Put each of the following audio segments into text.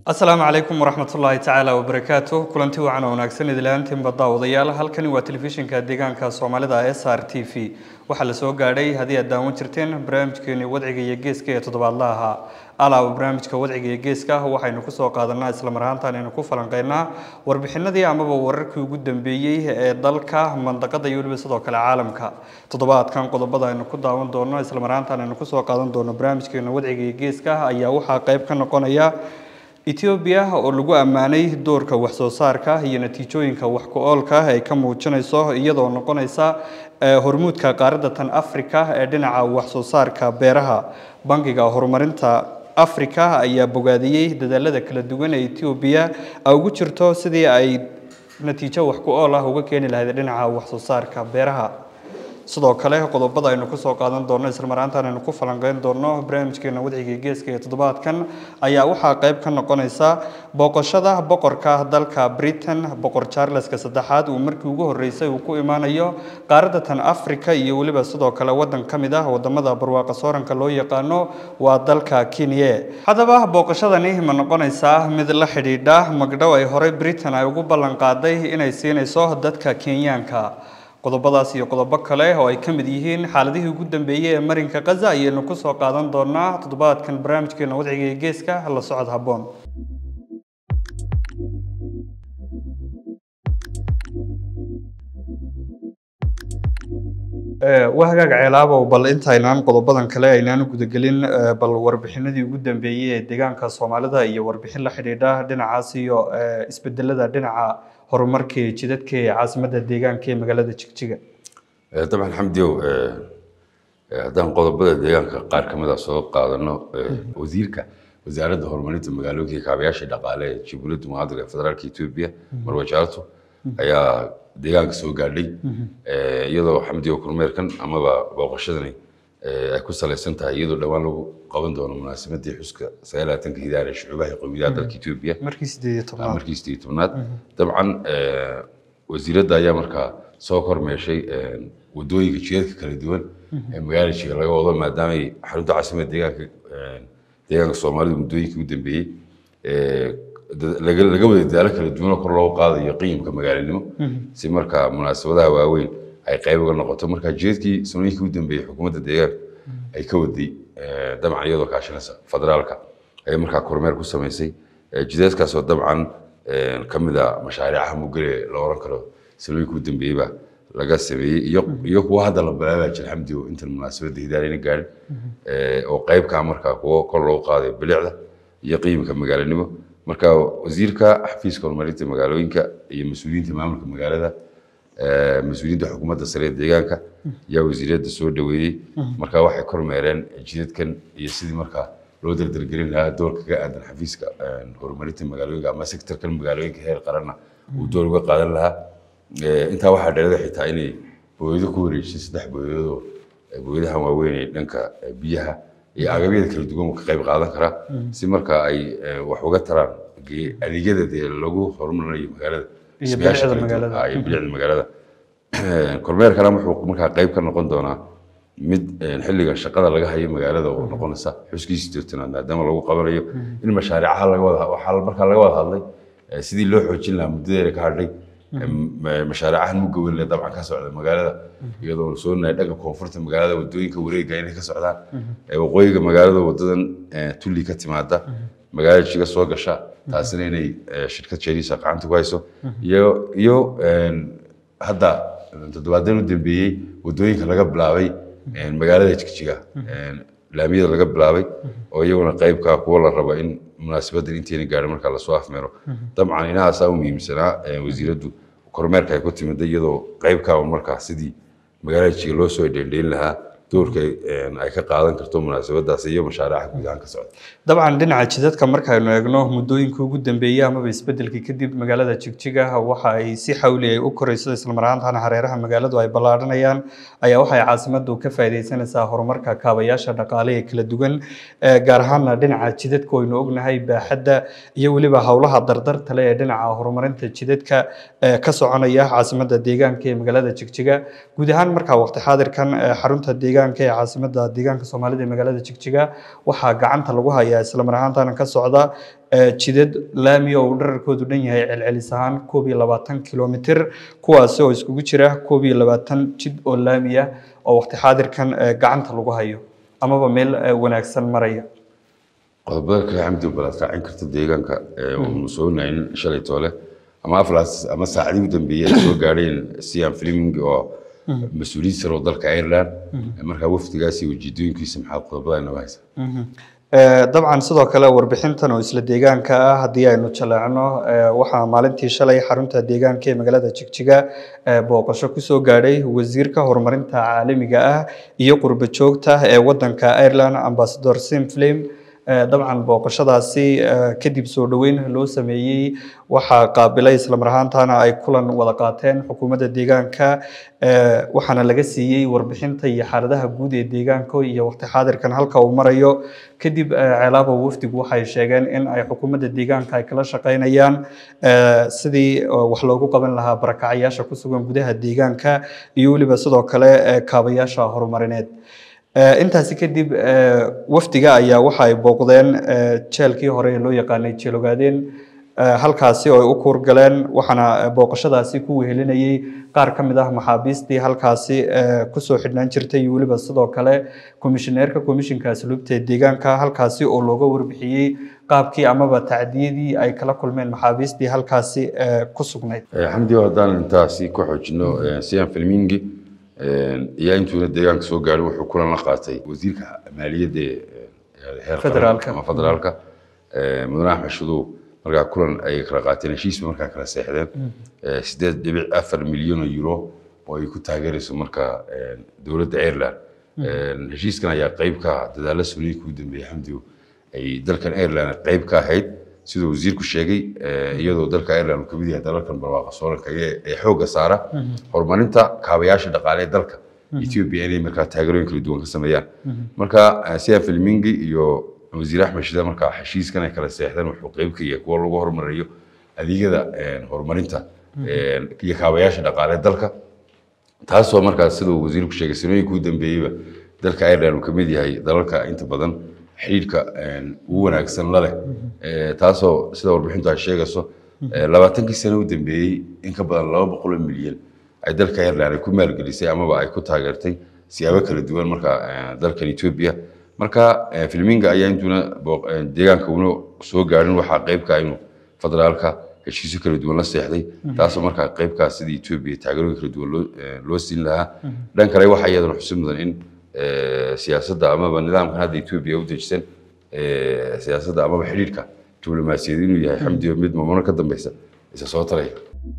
asalaamu calaykum waraxmatullaahi tacaala wabarakaatu kulanti wacan oo wanaagsan idilaaantiinba daawadayaal halkani waa telefishinka deegaanka soomaalida s r t v waxaa la soo gaadhay haddii aad daawan jirteen barnaamijkeeni wadciga iyo geeska ee toddobaadla ahaa alaaba barnaamijka wadciga iyo geeska waxaynu kusoo qaadanaa islamar ahaantaan aynu ku falanqeynaa warbixinadii amaba wararkii ugu dambeeyey ee dalka mandaqada iyo weliba sidoo kale caalamka toddobaadkan qodobada aynu ku daawan doono islamar ahaantaan aynu kusoo qaadan doono barnaamijkeena wadciga iyo geeska ayaa waxaa qayb ka noqonaya etoobiya oo lagu ammaanay doorka waxsoo saarka iyo natiijooyinka wax ku-oolka ay ka muujinayso iyadoo noqonaysa hormuudka qaaradda tan africa ee dhinaca waxsoo saarka beeraha bangiga horumarinta africa ayaa bogaadiyey dadaalada kala duwan ee etoobiya ay ugu jirto sidii ay natiijo wax ku-ool ah uga keeni lahayd dhinaca waxsoo saarka beeraha sidoo kale qodobada aynu kusoo qaadan doono islamaraantaan aynu ku falanqeyn doono barnaamijkeena wadciga geeska ee toddobaadkan ayaa waxaa qayb ka noqonaysa booqashada boqorka dalka britain boqor charleska saddexaad uu markii ugu horreysay uu ku imaanayo qaaradda tan africa iyo weliba sidoo kale waddan ka mid ah wadamada barwaaqa sooranka loo yaqaano waa dalka kenya haddaba booqashadani ma noqonaysaa mid la xidhiidha magdhow ay horey britain ay ugu ballan qaaday inay siinayso dadka kenyaanka qodobadaas iyo qodobo kale oo ay ka mid yihiin xaaladihii ugu dambeeyey ee marinka kaza ayaynu kusoo qaadan doonaa toddobaadkan barnaamijkeena wadciga ee geeska la socod habboon waa hagaaga ceelaabow bal intaynaan qodobadan kale aynaan gudagelin bal warbixinadii ugu dambeeyey ee deegaanka soomaalida iyo warbixin la xidhiidha dhinacaas iyo isbedelada dhinaca horumarka ee jidadka ee caasimadda deegaanka ee magaalada jigjiga dabcan xamdiyow haddaan qodobada deegaanka qaar ka mid a soo qaadano wasiirka wasaaradda horumarinta magaalooyinka kaabayaasha dhaqaale ee jubuladda mucaadir ee federaalka etoobiya marwa jaarto ayaa deegaanka soo gaadhay iyadoo xamdiyo kormeerkan amaba booqashadani ay ku salaysan tahay iyadoo dhowaan lagu qaban doono munaasabaddii xuska sagaalaatanka hidaar ee shucuubaha ee qowmiyadaha dalka etoobiya markii sideed iyo tobnaad markii sideed iyo tobnaad dabcan wasiiradda ayaa markaa soo kormeeshay wadooyinka jidadka kala duwan ee magaalada jiga laga wado maadaamay xarunta caasimadda deegaanka deegaanka soomaalida muddooyinkii u dambeeyey laga wada dadaalo kala duwanoo kor loogu qaadayo qiimka magaalanimo si markaa munaasabadaha waaweyn ay qayb uga noqoto marka jidadkii sanooyinkii u dambeeyey xukuumadda deegaanka ay ka waday dabcan iyadoo kaashanaysa federaalka ayay markaa kormeer ku samaysay jidadkaasoo dabcan ka mid a mashaariicaha mugale la oran karo sanooyinkii u dambeeyeyba laga sameeyey iyo iyo kuwa hadda la bilaabaa jira xamdigo intan munaasabadda hidaarayna gaadhin oo qaybkaa markaa kuwo kor loogu qaadayo bilicda iyo qiimka magaalanimo marka wasiirka xafiiska horumarinta magaalooyinka iyo mas-uuliyiinta maamulka magaalada mas-uuliyiinta xukuumadda sare ee deegaanka ayaa wasiiradda soo dhaweeyey marka waxay kormeereen jidadkan iyo sidii markaa loo dardargelin lahaa doorka ka aadan xafiiska horumarinta magaalooyinka ama sektorkan magaalooyinka heer qaranna uu door uga qaadan lahaa intaa waxaa dheerada xitaa inay booyado ku wareejisay saddex booyadoodoo booyadahan waaweyn ee dhanka biyaha iyo agabyada kala duwan ka qayb qaadan karaa si marka ay wax uga taraan adeegyada dee lagu horumarinayo magaalada iyo bilicda magaalada iyo bilicda magaalada kormeerkana wuxuu markaa qayb ka noqon doonaa mid xilliga shaqada laga hayo magaalada oo noqonaysa xuskiisii joogtanaad maadaama lagu qabanayo in mashaariicaha laga wada waxaa markaa laga wada hadlay sidii loo xoojin lahaa muddadeeda ka hadhay mashaariicahan mugawelle dabcan ka socda magaalada iyadoo la soonahay dhanka koonfurta magaalada wadooyinka wareega inay ka socdaan waqooyiga magaalada wadadan tulli ka timaada magaalada jiga soo gasha taasina inay shirkad jeriisa gacanta ku hayso iyo iyo hadda toddobaadan u dambeeyey wadooyinka laga bilaabay magaalada jigjiga laamiyada laga bilaabay oo iyaguna qaybka kuwa la rabo in munaasabadan intayna gaadhin markaa lasoo afmeero dabcan inahaasaa u muhiimsanaa wasiiraddu kormeerka ay ku timida iyadoo qaybkaa markaa sidii magaalada jiga loo soo dheendheyn lahaa doorka ay ka qaadan karto munaasabadaas iyo mashaariica guud ahaan ka socda dabcan dhinaca jidadka markaynu eegno muddooyinkii ugu dambeeyey amaba isbedelkii kadib magaalada jigjiga waxa ay si xawli ay u korayso islamaraantana hareeraha magaaladu ay ballaadhanayaan ayaa waxay caasimaddu ka faa'iidaysanaysaa horumarka kaabayaasha dhaqaale ee kala duwan gaar ahaana dhinaca jidadka waynu ognahay baaxadda iyo weliba howlaha dardartale ee dhinaca horumarinta jidadka ka soconaya caasimadda deegaanka ee magaalada jigjiga guud ahaan markaa waqti xaadirkan xarunta deegaanka deegaanka ee caasimada deegaanka soomaalida ee magaalada jigjiga waxaa gacanta lagu hayaa islamar ahaantana ka socda jidad laami oo uu dherarkoodu dhan yahay celcelis ahaan koob iyo labaatan kilomitir kuwaasi oo iskugu jira koob iyo labaatan jid oo laami ah oo waqti xaadirkan gacanta lagu hayo amaba meel wanaagsan maraya qodobada kale xamdi balaad raacin karta deegaanka unu soo nayn shalay toole ama aflaas ama saacadii u dambeeyey ay soo gaadheen sian fleming oo mas-uuliyiin sare oo dalka ireland markaa wafdigaasi ujeedooyinkiisa maxaa qodobada inoo haysa dabcan sidoo kale warbixintan oo isla deegaanka ah haddii aynu jaleecno waxaa maalintii shalay xarunta deegaanka ee magaalada jigjiga booqasho kusoo gaadhay wasiirka horumarinta caalamiga ah iyo qurbo joogta ee wadanka ireland ambasador sim flame dabcan booqashadaasi kadib soo dhoweyn loo sameeyey waxaa qaabilay islamar ahaantana ay kulan wada qaateen xukuumadda deegaanka waxaana laga siiyey warbixinta iyo xaaladaha guud ee deegaanka iyo waqti xaadirkan halka uu marayo kadib ceelaaba wafdigu waxay sheegeen in ay xukuumadda deegaanka ay kala shaqaynayaan sidii wax loogu qaban lahaa barakacayaasha ku sugan gudaha deegaanka iyo weliba sidoo kale kaabayaasha horumarineed intaasi kadib wafdiga ayaa waxa ay booqdeen jeelkii hore ee loo yaqaanay jeelogaadeen halkaasi oo ay u kuurgaleen waxaana booqashadaasi ku wehelinayey qaar ka mid ah maxaabiistii halkaasi kusoo xidhnaan jirtay iyo weliba sidoo kale komishineerka komishinka asluubta ee deegaanka halkaasi oo looga warbixiyey qaabkii amaba tacdiyadii ay kala kulmeen maxaabiistii halkaasi ku sugnayd xamdi haddaan intaasi ku xoojino sian filmingi iyo intuuna deegaanka soo gaarin wuxuu kulan la qaatay wasiirka maaliyadda heer Federaalka. ama federaalka mudane axmed shadow markaa kulan ay kala qaateen heshiisba markaa kala seexdeen sideed dhibic afar milyan oo euro oo ay ku taageerayso markaa dowladda ireland heshiiskan ayaa qayb ka ah dadaalla suliinka ugu dambeeyey xamdigu ay dalkan ireland qayb ka ahayd siduu wasiirku sheegay iyadoo dalka ireland uu kamid yahay dalalkan barwaaqa sooranka ee xoogga saara horumarinta kaabayaasha dhaqaale ee dalka ethiopia inay markaa taageerooyin kala duwan ka sameeyaan marka sian filmingi iyo wasiir axmed shida markaa heshiiskan ay kala seexdeen wuxuu qayb ka yahay kuwa lagu horumariyo adeegyada horumarinta iyo kaabayaasha dhaqaale ee dalka taasoo markaa siduu wasiirku sheegay sanooyinka u dambeeyeyba dalka ireland uu kamid yahay dalalka inta badan xidhiidhka ugu wanaagsan la leh taasoo sida warbixintu ay sheegayso labaatankii sano u dambeeyey in ka badan laba boqol oo milyan ay dalka ireland ay ku maalgelisay amaba ay ku taageertay siyaabo kala duwan marka dalkan ethiopia marka filminga ayaa intuuna deegaanka una soo gaarin waxaa qaybka inuu federaalka heshiisyo kala duwan la seexday taasoo markaa qaybkaa sida ethiopia taageerooyin kala duwan loo- loo siin lahaa dhan kale waxaa iyadana xusid mudan in siyaasadda amaba nidaamkan hadda ethiopia u dejisan siyaasadda amaba xidhiidhka diblomaasiyad inuu yahay xamdiyo mid mamano ka dambeysa isa soo taraya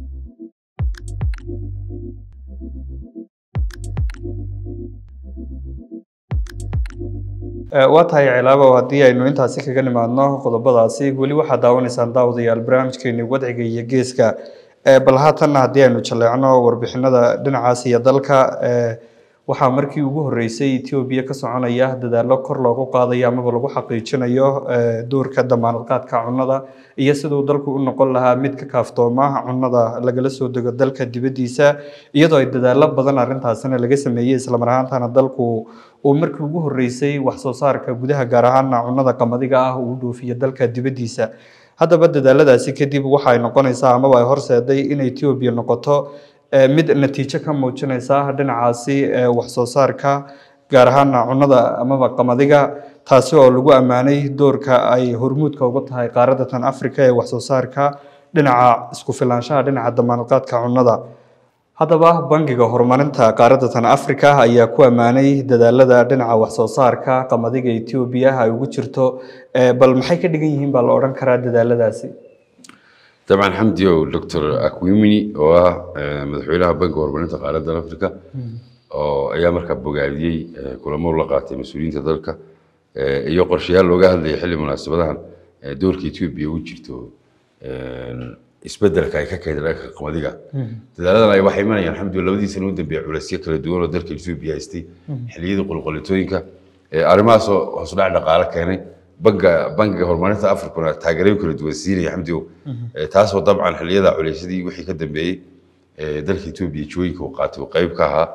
waa tahay cilaabo haddii aynu intaasi kaga nimaadno qodobadaasi weli waxaad daawanaysaan daawadayaal barnaamijkeeni wadciga iyo geeska bal haatanna haddii aynu jaleecno warbixinada dhinacaas iyo dalka waxaa markii ugu horeysay etoobiya ka soconaya dadaallo kor loogu qaadayo amaba lagu xaqiijinayo doorka damaanadqaadka cunnada iyo siduu dalku u noqon lahaa mid ka kaaftooma cunnada lagala soo dego dalka dibaddiisa iyadoo ay dadaallo badan arrintaasina laga sameeyey islamar ahaantana dalku uu markii ugu horeysay wax soo saarka gudaha gaar ahaana cunnada qamadiga ah uu dhoofiyo dalka dibaddiisa haddaba dadaaladaasi kadib waxay noqonaysaa amaba ay horseeday in etoobiya noqoto mid natiijo ka muujinaysa dhinacaasi wax soo saarka gaar ahaana cunnada amaba qamadiga taasi oo lagu ammaanay doorka ay hormuudka uga tahay qaaradda tan africa ee wax soo saarka dhinaca isku filaanshaha dhinaca damaanadqaadka cunnada haddaba bangiga horumarinta qaaradda tan africa ayaa ku ammaanay dadaalada dhinaca wax soo saarka qamadiga etoobiya ay ugu jirto bal maxay ka dhigan yihiin baa la odhan karaa dadaaladaasi dabcan xamdi o doctor akwimini oo ah madaxweynaha banka horumarinta qaaradda africa oo ayaa markaa bogaadiyey kulamo la qaatay mas-uuliyiinta dalka iyo qorshayaal looga hadlayay xilli munaasabadahan doorka etoobiya u jirto isbedelka ay ka keentay dhanka qamadiga dadaaladan ay waxay imanayaan alxamdulillah labadii sano u dambeeya culaysyo kala duwan oo dalka etoobiya haystay xilliyadii qulqulitooyinka arrimahaasoo hoosudhac dhaqaale keenay banka bankiga horumarinta afrikuna taageerooyin kala duwan siinaya xamdigo taasoo dabcan xilliyada culaysyadii wixii ka dambeeyey dalka etoobiya jooyinka uu qaatay uu qayb ka ahaa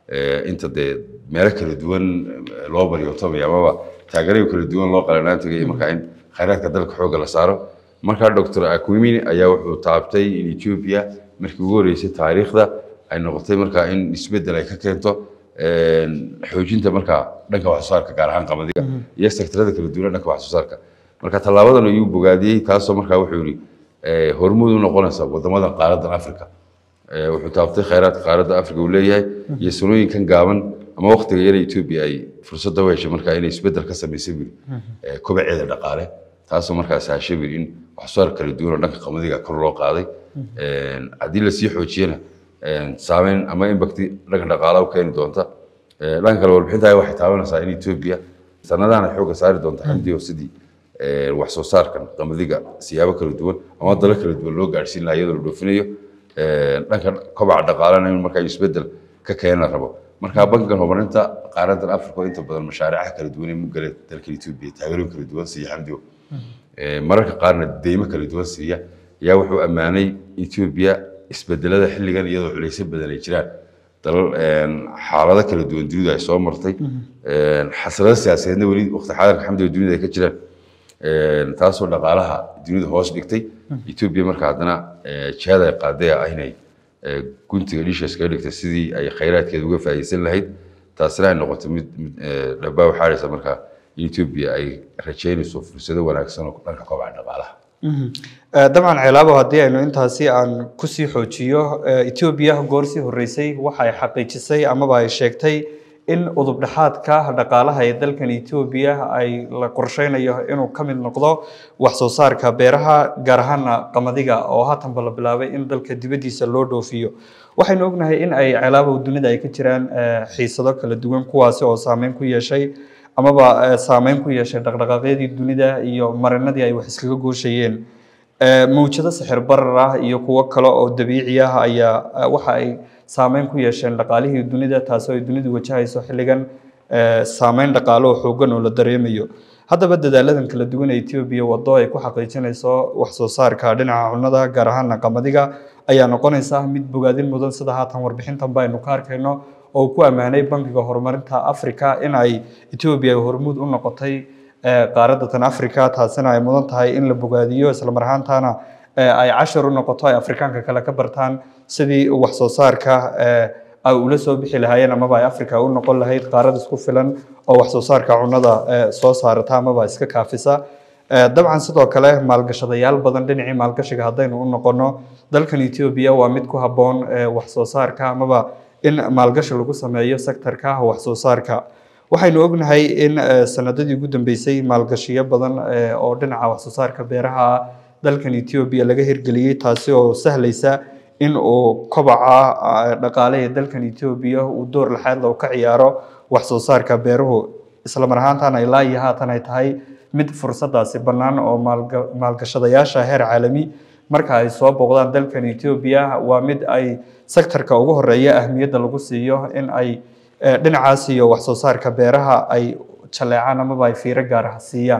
inta dee meelo kala duwan loo baryootobay amaba taageerayo kala duwan loo qalanaan tagay markaa in khayraadka dalka xoogga la saaro markaa doctor aquimini ayaa wuxuu taabtay in ethiopia markii ugu horreysay taariikhda ay noqotay markaa in isbeddel ay ka keento xoojinta markaa dhanka wax soo saarka gaar ahaan qamadiga iyo sektarada kala duwan dhanka wax soo saarka marka tallaabadan ayuu bogaadiyey taasoo markaa wuxuu yidhi hormuud u noqonaysa wadamadan qaaradan africa wuxuu taabtay khayraadka qaaradda africa uu leeyahay iyo sanooyinkan gaaban ama waqtiga yara ethiopia ay fursadda u heshay markaa inay isbeddel ka samaysay biri kobaceeda dhaqaale taasoo markaa sahashay biri in wax soo saar kala duwan oo dhanka qamadiga kor loo qaaday haddii lasii xoojiyana saameyn ama imbakti dhanka dhaqaalaha u keeni doonta dhanka kale warbixinta waxay taabanaysaa in ethiopia sanadahan ay xoogga saari doonta xamdiyo sidii wax soo saarkan qamadiga siyaabo kala duwan ama dalo kala duwan loo gaadhsiin lahaa iyadoo la dhoofinayo dhanka kobaca dhaqaalana in markaa isbeddel ka keena rabo marka bankigan horumarinta qaaradan africa oo inta badan mashaariica kala duwan ee mugale dalka ethiopia taageerooyin kala duwan siiya xamdiyo mararka qaarna deymo kala duwan siiya ayaa wuxuu ammaanay ethiopia isbedelada xilligan iyadoo culaysyo badan ay jiraan dalal xaalado kala duwan dunidu ay soo martay xasrado siyaasadeedna weli waqti xaadirka xamdiga dunida ay ka jiraan taasoo dhaqaalaha dunida hoos dhigtay ethiopia marka haddana jihada ay qaaday ah inay guntiga dhisha iskaga dhigtay sidii ay khayraadkeeda uga faa'iideysan lahayd taasina ay noqotay mid dhabaa waxaaraysa markaa in ethiopia ay rajeynayso fursado wanaagsan oo dhanka kobaca dhaqaalaha dabcan ceelaabo haddii aynu intaasi aan kusii xoojiyo ethiopia goorsii horreysay waxa ay xaqiijisay amaba ay sheegtay in udubdhexaadka dhaqaalaha ee dalkan ethiopia ay la qorsheynayo inuu ka mid noqdo wax soo saarka beeraha gaar ahaana qamadiga oo haatanba la bilaabay in dalka dibaddiisa loo dhoofiyo waxaynu ognahay in ay ceelaabow dunida ay ka jiraan xiisado kala duwan kuwaasi oo saameyn ku yeeshay amaba saameyn ku yeeshay dhaqdhaqaaqyadii dunida iyo marinadii ay wax iskaga gooshayeen mawjado sixir barar ah iyo kuwo kale oo dabiici ah ayaa waxa ay saameyn ku yeesheen dhaqaalihii dunida taasoo ay dunidu wajahayso xilligan saameyn dhaqaale oo xoogan oo la dareemayo haddaba dadaaladan kala duwan ee ethiopia wado ay ku xaqiijinayso wax soo saarka dhinaca cunnada gaar ahaana qamadiga ayaa noqonaysa mid bogaadin mudan sida haatan warbixintan baynu ka arkayno oo ku ammaanay bankiga horumarinta africa in ay ethiopia hormuud u noqotay qaaradda tan africa taasina ay mudan tahay in la bogaadiyo islamar ahaantana ay cashar u noqoto ay afrikaanka kale ka bartaan sidii wax soo saarka ay ula soo bixi lahaayeen amaba ay africa u noqon lahayd qaarad isku filan oo wax soo saarka cunnada soo saarata amaba iska kaafisa dabcan sidoo kale maalgashadayaal badan dhinacii maalgashiga haddaynu u noqono dalkan ethiopia waa mid ku habboon wax soo saarka amaba in maalgashi lagu sameeyo sektorka wax soo saarka waxaynu ognahay in sanadadii ugu dambeysay maalgashiyo badan oo dhinaca wax soo saarka beeraha dalkan ethiopia laga hirgeliyey taasi oo sahlaysa in uu kobaca dhaqaale ee dalkan ethiopia uu door laxaadla ka ciyaaro wax soo saarka beeruhu islamar ahaantana ilaa iyo haatan ay tahay mid fursadaasi bannaan oo maalgashadayaasha heer caalami marka ay soo booqdaan dalkan ethiopia waa mid ay sektorka ugu horeeya ahmiyadda lagu siiyo in ay dhinacaas iyo wax soo saarka beeraha ay jaleecaan amaba ay fiiro gaar ah siiyaan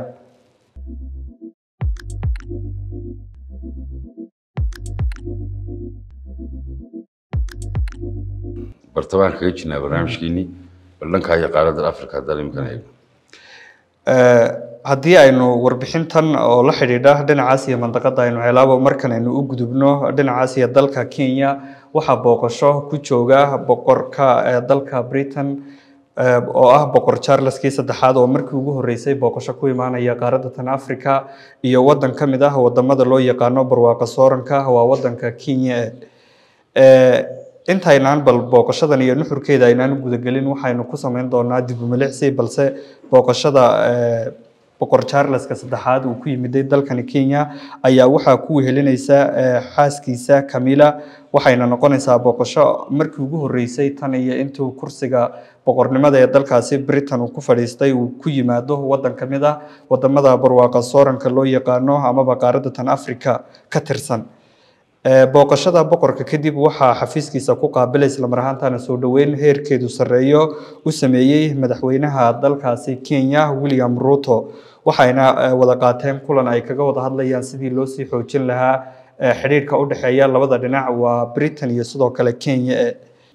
bartamaan kaga jirnaa barnaamijkeenii bal dhankaa iyo qaaradda africa haddaan imkan eegno haddii aynu warbixintan oo la xidhiidha dhinacaas iyo mandaqada aynu helaabo markan aynu u gudubno dhinacaas iyo dalka kenya waxaa booqasho ku jooga boqorka dalka britain oo ah boqor charleskii saddexaad oo markii ugu horreysay booqasho ku imaanaya qaaradda tan africa iyo waddan ka mid ah wadamada loo yaqaano barwaaqa sooranka waa waddanka kenya intaynaan bal booqashadan iyo nuxurkeeda aynaan gudagelin waxaynu ku samayn doonaa dib u milicsi balse booqashada boqor charleska saddexaad uu ku yimiday dalkani kenya ayaa waxaa ku wehelinaysa xaaskiisa camila waxayna noqonaysaa booqasho markii ugu horreysay tan iyo intuu kursiga boqornimada ee dalkaasi britain uu ku fadhiistay uu ku yimaado waddan ka mid ah wadamada barwaaqa sooranka loo yaqaano amaba qaaradda tan africa ka tirsan booqashada boqorka kadib waxaa xafiiskiisa ku qaabilay islamar ahaantana soo dhoweyn heerkeedu sarreeyo u sameeyey madaxweynaha dalkaasi kenya william ruto waxayna wada qaateen kulan ay kaga wada hadlayaan sidii loo sii xoojin lahaa xidhiirka u dhexeeya labada dhinac waa britain iyo sidoo kale kenya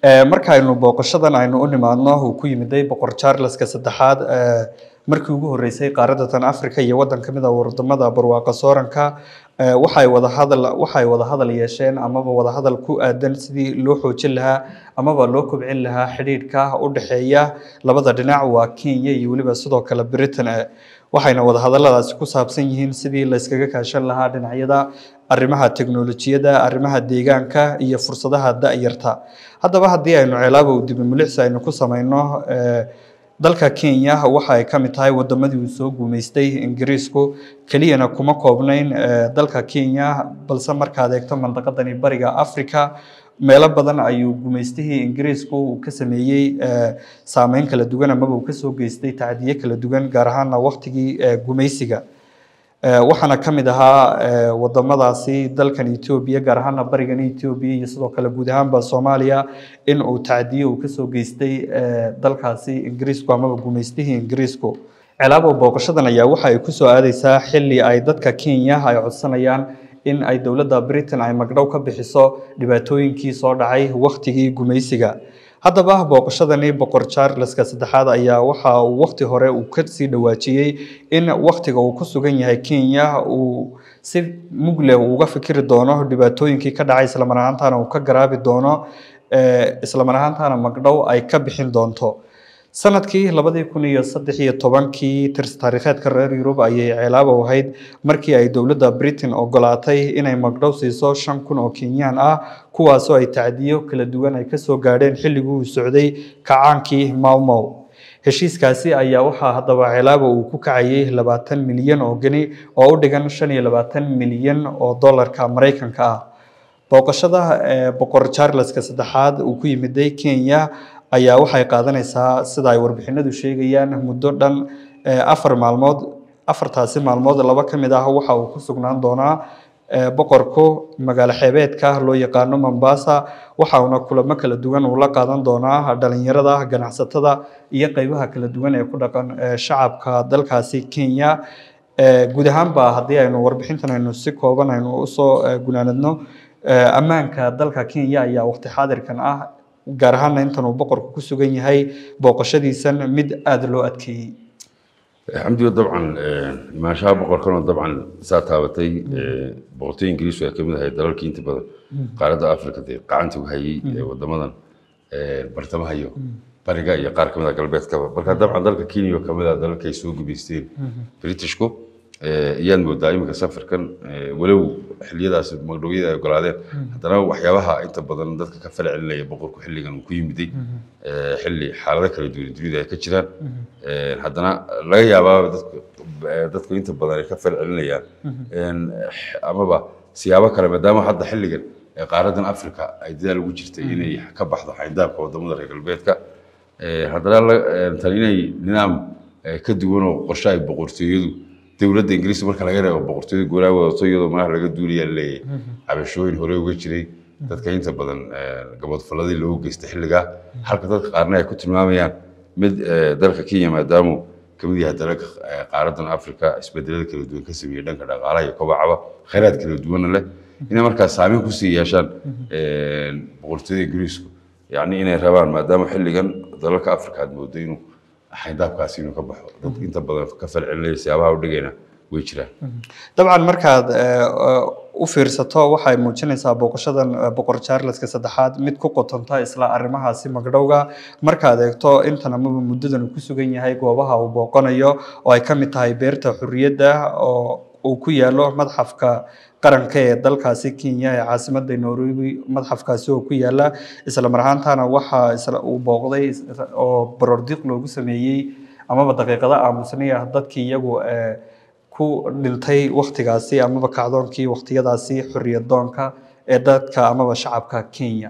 Eh, markaaynu booqashadan aynu u nimaadno uu ku yimiday boqor charleska saddexaad eh, markii ugu horeysay qaaradda tan africa iyo waddan ka mid ah wadamada barwaaqa sooranka eh, waxay wada hadal waxay wada hadal yeesheen amaba wada hadal ku aadan sidii loo xoojin lahaa amaba loo kobcin lahaa xidhiidhka u dhexeeya labada dhinac waa kenya iyo weliba sidoo kale britain eh, waxayna wada hadalladaasi ku saabsan yihiin sidii la iskaga kaashan lahaa dhinacyada arrimaha teknolojiyadda arrimaha deegaanka iyo fursadaha da'yarta haddaba haddii aynu ceelaabow dibimulixsi aynu ku samayno eh, dalka kenya waxa ay ka mid tahay wadamadii uu soo guumeystay ingiriisku keliyana kuma koobnayn eh, dalka kenya balse markaad eegto mandaqadani bariga africa meelo badan ayuu guumeystihii ingiriisku uu ka sameeyey eh, saameyn kala duwan amaba uu kasoo geystay tacdiye kala duwan gaar ahaana waqtigii eh, guumeysiga Eh, waxaana ka mid ahaa eh, wadamadaasi dalkan etoobiya gaar ahaana barigan etoobiya iyo sidoo kale guud ahaanba soomaaliya in uu tacdiye uu kasoo geystay eh, dalkaasi ingiriisku amaba guumeystihii ingiriisku cilaabo booqashadan ayaa waxa ay kusoo aadeysaa xili ay dadka kenya ay codsanayaan in ay dowladda britain ay magdhow ka bixiso dhibaatooyinkii soo dhacay waqtigii gumaysiga haddaba booqashadani boqor charleska saddexaad ayaa waxa uu waqti hore uu kasii dhawaajiyey in waqtiga uu ku sugan yahay kenya uu si mugle uga fikiri doono dhibaatooyinkii ka dhacay islamar ahaantana uu ka garaabi doono eh, islamar ahaantana magdhow ay ka bixin doonto sanadkii labadii kun iyo saddex iyo tobankii tirs taariikheedka reer yurub ayay ceelaabo ahayd markii ay dowladda britain ogolaatay inay magdhow siiso shan kun oo kenyaan ah kuwaasoo ay tacdiyo kala duwan ay kasoo gaadheen xilligii uu socday kacaankii mawmow heshiiskaasi ayaa waxaa haddaba ceelaabo uu ku kacayay labaatan milyan oo geni oo u dhigan shan iyo labaatan milyan oo dollarka maraykanka ah booqashada eh, boqor charleska saddexaad uu ku yimiday kenya ayaa waxay qaadanaysaa sida ay warbixinadu sheegayaan muddo dhan eh, afar maalmood afartaasi maalmood laba ka mid ah waxa uu ku sugnaan doonaa eh, boqorku magaalo xeebeedka loo yaqaano mombasa waxa uuna kulamo kala duwan uu la qaadan doonaa dhalinyarada ganacsatada iyo qeybaha kala duwan ee ku dhaqan eh, shacabka dalkaasi kenya Eh, guud ahaanba haddii aynu warbixintan aynu si kooban aynu usoo eh, gunaanadno eh, ammaanka dalka kenya ayaa waqti xaadirkan ah gaar ahaana intan uu boqorku ku sugan yahay booqashadiisan mid aada loo adkeeyey xamdiga dabcan imaanshaha boqorkana dabcan saa taabatay boqortooy ingiriisku ay kamid ahay dalalkii inta badan qaaradda africa dee gacanta u hayay ee wadamadan bartamaha iyo bariga iyo qaar kamid ah galbeedkaba marka dabcan dalka kenya oo kamid ah dalalka ay soo gubaysteen britishku iyaan moodaa iminka safarkan walow xiliyadaas magdhowyada ay ogolaadeen haddana waxyaabaha inta badan dadka ka fal celinaya boqorku xilligan uu ku yimiday xilli xaalado kala duwan dunida ay ka jiraan haddana laga yaabaa dadku dadku inta badan ay ka fal celinayaan amaba siyaabo kale maadaama hadda xilligan qaaradan africa ay dadaal ugu jirtay inay ka baxdo xayndaabka wadamada reer galbeedka haddana tan inay nidaam ka duwan oo qorshe ay boqortooyadu dowladda ingiriiska marka laga reebo boqortooyada goolaa wadato iyadoo madax laga duulayaa leeyahay cabashooyin hore uga jiray dadka inta badan gabadfaladii loogu geystay xilligaa halka dadka qaarna ay ku tilmaamayaan mid dalka kenya maadaamu kamid yahay dalalka qaaradan africa isbedelada kala duwan ka sameeyey dhanka dhaqaalaha iyo kobacaba khayraad kala duwanna leh inay markaas saameyn kusii yeeshaan boqortooyada ingiriisku yacni inay rabaan maadaama xilligan dalalka africa aad moodo inuu xayndaabkaasi inuu ka baxo dad inta badan ka falcelinaya siyaabaha u dhigayna way jiraan dabcan markaad u fiirsato waxay muujinaysaa booqashadan boqor charleska saddexaad mid ku qotonta isla arrimahaasi magdhowga markaad eegto intan amaba muddadan uu ku sugan yahay goobaha uu booqanayo oo ay ka mid tahay beerta xurriyadda oo uu ku yaalo madxafka qaranka ee dalkaasi kenya ee caasimada nairobi madxafkaasi oo ku yaala isla mar ahaantana waxa uu booqday oo barordiiq loogu sameeyey amaba daqiiqado aamusnaya dadkii iyagu ku dhintay waktigaasi amaba kacdoonkii waktiyadaasi xorriyad doonka ee dadka amaba shacabka kenya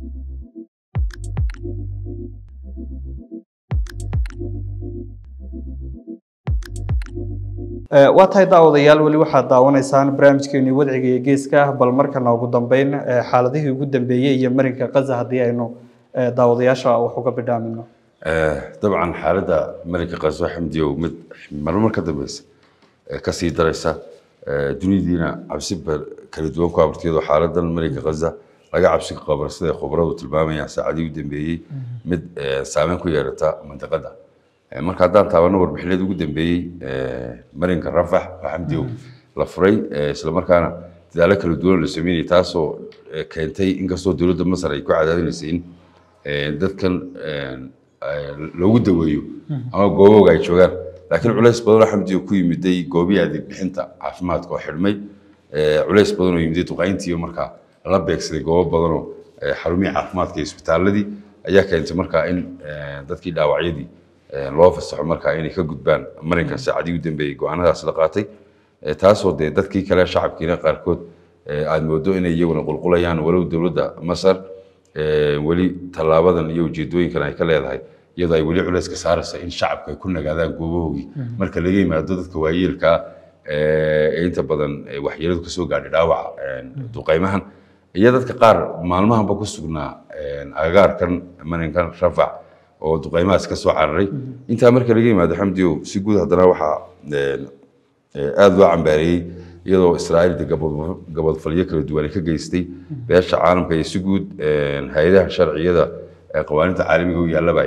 waa tahay daawadayaal weli waxaad daawanaysaan barnaamijkeeni wadciga iyo geeska bal markana ugu dambeyn xaaladihii ugu dambeeyey iyo marinka kaza haddii aynu daawadayaasha wax uga bidhaamino dabcan xaaladda marinka qaso xamdiyow mid marmar ka dambeysa kasii daraysa dunidiina cabsi kala duwan ku abartiyadoo xaaladan marinka kaza laga cabsi qabo sida khubaradu tilmaamayaan saacadii u dambeeyey mid saameyn ku yeelata mandiqada marka haddaan taabano warbixinada ugu dambeeyey marinka rafax oo xamdiyow la furay islamarkaana dadaalo kala duwan la sameynayay taasoo keentay inkastoo dowladda masar ay ku cadaadinaysay in dadkan loogu daweeyo ama goobooga ay joogaan laakiin culays badan oo xamdiyo ku yimiday goobihii adeeg bixinta caafimaadka oo xidhmay culays badan oo yimiday duqayntii markaa la beegsaday goobo badanoo xarumihii caafimaadka iyo isbitaaladii ayaa keentay markaa in dadkii dhaawacyadii loo fasaxo markaa inay ka gudbaan marinka saacadii u dambeeyey go-aanadaas la qaatay taasoo dee dadkii kale shacabkiina qaarkood aad moodo inay iyaguna qulqulayaan walow dowladda masar weli tallaabadan iyo ujeedooyinkan ay ka leedahay iyadoo ay weli culayska saaraysa in shacabka ay ku nagaadaan goobahoogii marka laga yimaado dadka waayeelkaa ee inta badan waxyeeladu kasoo gaadhay dhaawaca duqaymahan iyo dadka qaar maalmahanba ku sugnaa agagaarkan marinkan rafac oo duqaymahaas ka soo cararay intaa marka laga yimaado xamdiyo si guud haddana waxaa aada loo cambaareeyey iyadoo israa'iil de gabadfalyo kala duwan ay ka geystay beesha caalamka iyo si guud hay-adaha sharciyada qawaaninta caalamiga u yaallaba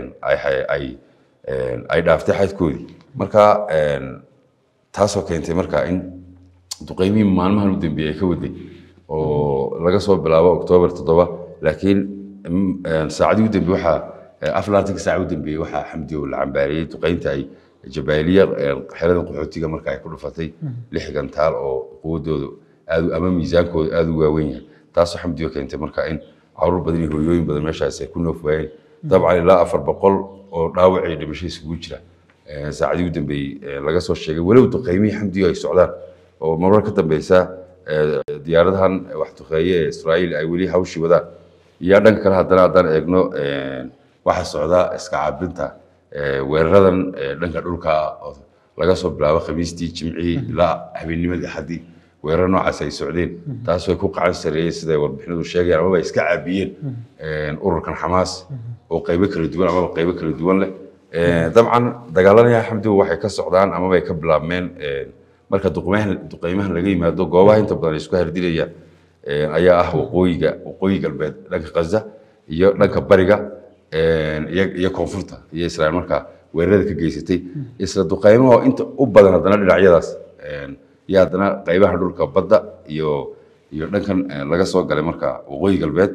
ay dhaaftay xadkoodii marka taasoo keentay marka in duqeymihii maalmahan u dambeeyey ay ka waday oo laga soo bilaabo oktoobar toddoba laakiin saacadii u dambe waxaa aflaatanka saaca u dambeeyey waxaa xamdiyo la cambaariyey duqeynta ay jabaaliya xerada qaxootiga marka ay ku dhufatay lix gantaal oo quwadooda aad ama miisaankooda aada u waaweyn yahay taasoo xamdiyo keentay marka in caruur badan iyo hooyooyin badan meeshaas ay ku noof waayeen dabcan ilaa afar boqol oo dhaawac iyo dhimasho isugu jira saacadii u dambeeyey laga soo sheegay walow duqeymihii xamdiyo ay socdaan oo marar ka dambeysa diyaaradahan wax duqeeye ee israa'iil ay weli hawshii wadaan iyo dhanka kale haddana haddaan eegno waxaa socdaa iska caabinta weeraradan dhanka dhulka oo laga soo bilaabo khamiistii jimcihii ilaa habeennimadii axadii weerar noocaas ay socdeen taas way ku qacan sareeyeen siday warbixinadu sheegayaan amaba iska caabiyeen ururkan xamaas oo qaybo kala duwan amaba qaybo kala duwan leh dabcan dagaalanaya xamdigu waxay ka socdaan amaba ay ka bilaabmeen marka duqeymahan laga yimaado goobaha inta badan ay isku hardinayaan ayaa ah waqooyiga waqooyi galbeed dhanka khaza iyo dhanka bariga iyo koonfurta iyo israa'iil markaa weerarada ka geysatay isla duqeymaha inta u badan haddana dhinacyadaas iyo haddana qaybaha dhulka badda iyo iyo dhankan laga soo galay marka waqooyi galbeed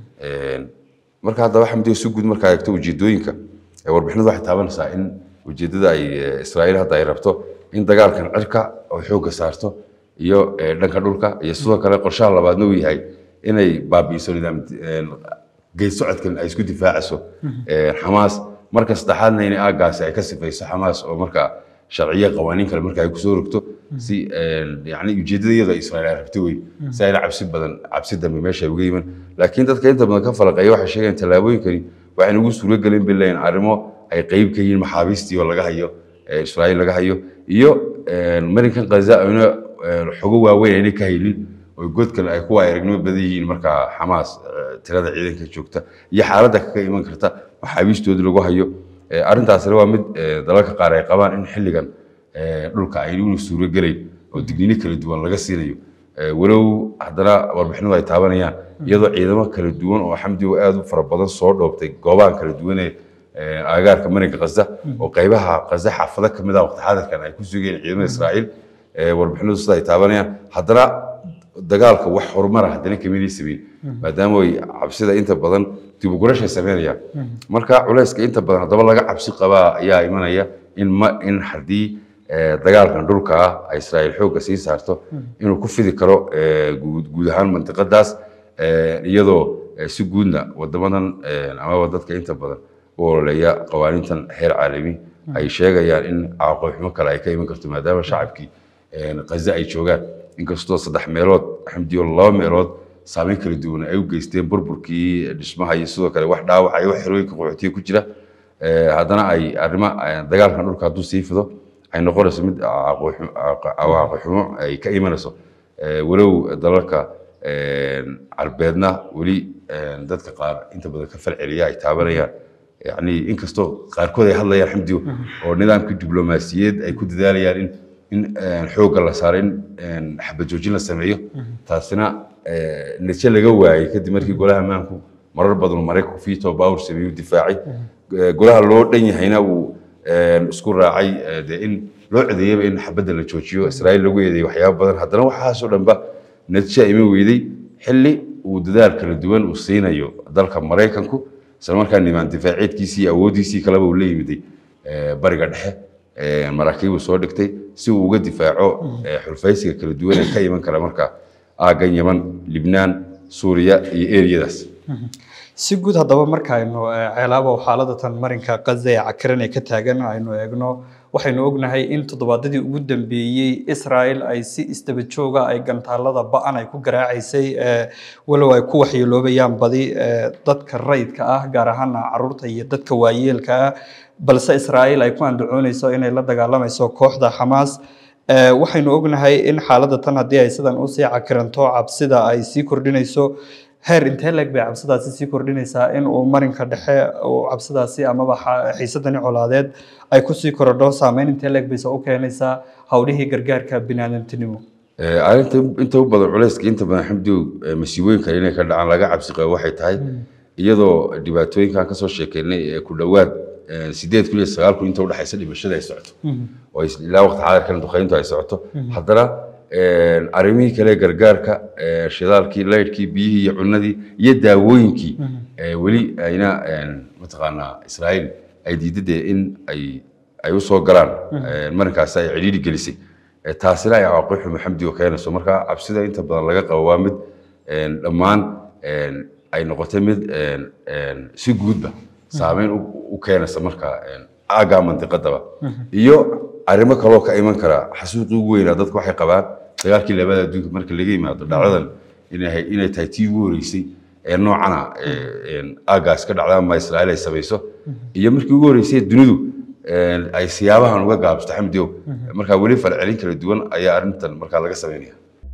marka haddaba xamdiyo si guud markaa eegto ujeedooyinka warbixinadu waxay taabanaysaa in ujeedada ay israa'iil hadda ay rabto in dagaalkan cirka oo xoogga saarto iyo dhanka dhulka iyo sidoo kale qorshaha labaadna uu yahay inay baabi'iso nidaam geed socodkan ay isku difaacayso xamaas marka saddexaadna inay aagaasi ay ka sifayso xamaas oo markaa sharciyo qawaaniin kale marka ay kusoo rogto si yani ujeedada iyada israa'iil ay rabto wey si ayna cabsi badan cabsi dambe meesha ay uga yiman laakiin dadka inta badan ka falaqeeya waxay sheegayaan tallaabooyinkani waxay nagu suuro gelin bay leeyihin arrimo ay qeyb ka yihiin maxaabiistii oo laga hayo israa'iil laga hayo iyo marinkan khaza ayna xogo waaweyn ayna ka haynin oo godkan ay kuwa aragnimo badan yihiin markaa xamaas tirada ciidanka joogta iyo xaaladda kaga iman karta maxaabiistoodii lagu hayo arrintaasina waa mid dalalka qaar ay qabaan in xilligan dhulka ay una suuro gelayn oo digniino kala duwan laga siinayo walow haddana warbixinadu ay taabanayaan iyadoo ciidamo kala duwan oo xamdigo aada u fara badan soo dhoobtay goobahan kala duwan ee agagaarka marinka khaza oo qaybaha khaza xaafado ka mid ah waqti xaadirkan ay ku sugeen ciidamada israa'iil warbixinadu sida ay taabanayaan haddana dagaalka wax horumara haddana kamidii sameyn maadaama ay cabsida inta badan dib u gurashay sameynayaan marka culayska inta badan haddaba laga cabsi qabaa ayaa imanaya in ma in haddii dagaalkan dhulka ah ay israa'iil xoogga sii saarto inuu ku fidi karo guud ahaan mantiqadaas iyadoo si guudna wadamadan amaba dadka inta badan u ololeeya qawaaniintan heer caalami ay sheegayaan in caaqoxumo kale ay ka iman karto maadaama shacabkii khaza ay joogaan inkastoo saddex meelood xamdiyo laba meelood saameyn kala duwan ay u geysteen burburkii dhismaha iyo sidoo kale wax dhaawac iyo wax xerooyinka qaxootiga ku jira haddana ay arrimo dagaalkan dhulka hadduu sii fido ay noqonayso mid cawaaqixumo ay ka imanayso walow dalalka carbeedna weli dadka qaar inta badan ka falceliya ay taabanayaan yani inkastoo qaarkood ay hadlayaan xamdiyo oo nidaamkii diblomaasiyeed ay ku dadaalayaan in in xoogga la saaro in xabad joojin la sameeyo taasina eh, natiijo laga waayey kadib markii golaha ammaanku marar badan maraykanku veto power sameeyuu difaacay Eh, golaha loo dhan yahayna uu eh, isku raacay eh, dee in loo codeeyaba in xabadda la joojiyo israa'iil lagu eedeeyay waxyaabo badan haddana waxaasoo dhanba natiija ima weyday xilli uu dadaal kala duwan uu siinayo dalka maraykanku isla markaa nimaan difaaceedkiisii iyo awooddiisii kaleba uu la yimiday eh, bariga dhexe eh, maraakiibuu soo dhigtay si uu uga difaaco eh, xulfaysiga kala duwan ee ka iman kara marka aaggan yaman libnaan suuriya iyo eriyadaas si guud haddaba markaaynu eh, ceelaabo xaaladatan marinka qaza ee cakiran ee ka taagan aynu eegno waxaynu ognahay in toddobaadadii ugu dambeeyey israel ay si isdaba jooga ay gantaalada ba-an ay ku garaacaysay eh, walow ay ku waxyeeloobayaan badi eh, dadka rayidka ah gaar ahaana caruurta iyo dadka waayeelka ah balse israel ay ku andacoonayso inay la dagaalamayso kooxda xamaas Eh, waxaynu ognahay in xaaladda tan haddii ay sidan usii cakiranto cabsida ay sii kordhinayso heer intee leeg bay cabsidaasi sii kordhinaysaa in uu marinka dhexe uu cabsidaasi amaba xa- xiisadani colaadeed ay kusii korodho saameyn intee leeg bayse u keenaysaa hawlihii gargaarka biniaadantinimo Eh, arrinta inta u badan culayska inta badan xamdiw eh, masiibooyinka inay ka dhacaan laga cabsi qabo waxay tahay iyadoo dhibaatooyinkan kasoo sheekeynay ee ku dhowaad eh, sideed kun iyo sagaal kun inta udhexaysa dhimashada ay socoto oo is- ilaa waqti xaadirkan duqeyntu ay socoto haddana eh, arrimihii kale ee gargaarka eh, shidaalkii laydhkii biyihii iyo cunadii iyo daawooyinkii eh, weli ayna eh, mataqaanaa israa'iil ay diidadee in ay ay u soo galaan eh, marinkaasi ay cidhiidhi gelisay Eh, taasina ay cawaaqib xumo xamdiga keenayso marka cabsida inta badan laga qabo waa mid een, dhammaan een, ay noqotay mid een, een, si guudba saameyn u u keenaysa marka een, aaggaa mandiqadaba iyo arrimo kaloo ka iman kara xasuuqii ugu weynaa dadku waxay qabaan dagaalkii labada adduunka marka laga yimaado dhacdadan inay inay tahay tii ugu horeysay ee noocana ee, een, aaggaas ka dhacda ama israa'iil ay samayso iyo markii ugu horeysay dunidu een, ay siyaabahan uga gaabsato xamdiyow markaa weli falcelin kala duwan ayaa arrintan markaa laga sameynaya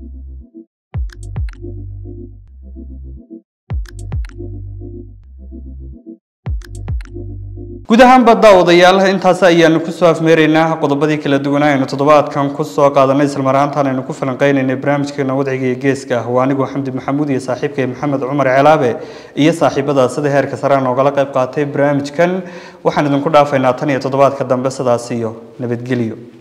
guud ahaanba daawadayaal intaas ayaanu kusoo afmeeraynaa qodobadii kala duwanaa aynu toddobaadkan kusoo qaadanay islamarhaantan aynu ku falanqeynaynay barnaamijkeena wadciga iyo geeska ah waa anigu xamdi maxamuud iyo saaxiibkay maxamed cumar celaabe iyo saaxiibada sida heerka sare aan oogala qayb qaatay barnaamijkan waxaan idinku dhaafaynaa tan iyo toddobaadka dambe sidaas iyo nabadgelyo